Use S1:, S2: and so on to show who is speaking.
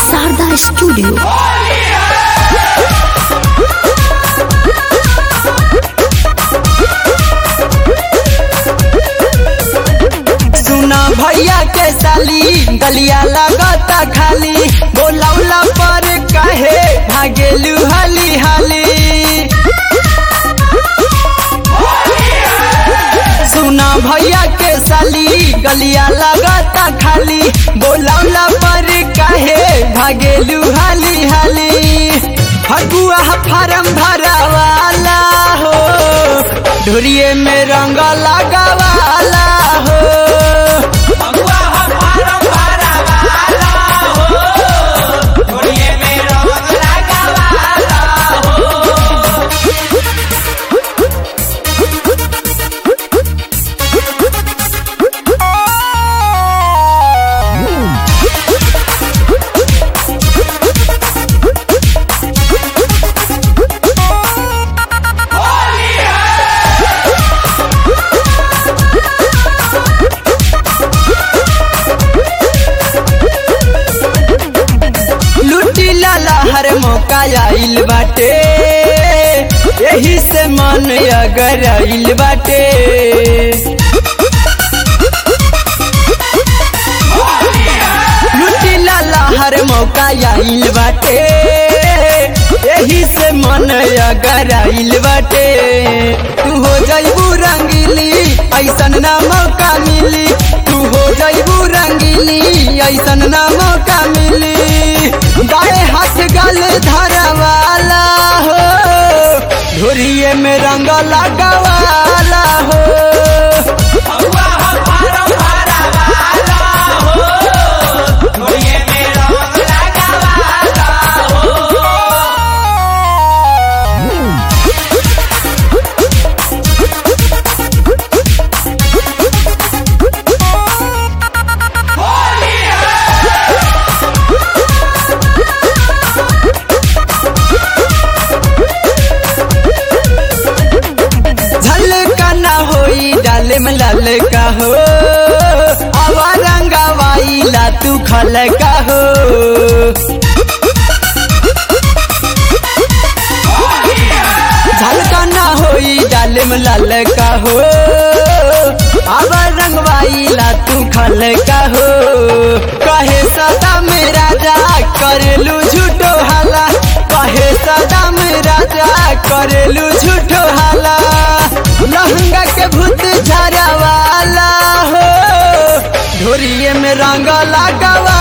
S1: Sharda studio
S2: सुना भैया के साली गलिया लगता खाली बोलौला पर कहे भागेलू हाली हाली सुना भैया के साली गलिया लगता खाली बोलौला पर कहे भागेलू हाली हाली फगुआ फारम भरावाला हो ढोरिए में रंग लगावाला हो लुटी लाला हर मौका आइल बाटे यही से मन अगर आइल बाटे लुटी लाला हर मौका आइल बाटे यही से मन अगर आइल बाटे तू हो जाइबू रंगीली ऐसन ना मौका मिली तू हो जाइबू रंगीली ऐसन ना मौका मिली दाएं हाथ गल धरवाला हो ढोरिए में रंग लगावाला हो झलका ना होई डाले में लाल का हो आवा रंगावाई ला तू खल का हो झलका ना होई डाले में लाल का हो आवा रंगवाई ला तू खल का हो कहे सदा मेरा जा करेलू झूठो हाला कहे सदा मेरा जा करेलू झूठो हाला लहंगा के भूत झरवाला हो ढोरिए में रंग लगावा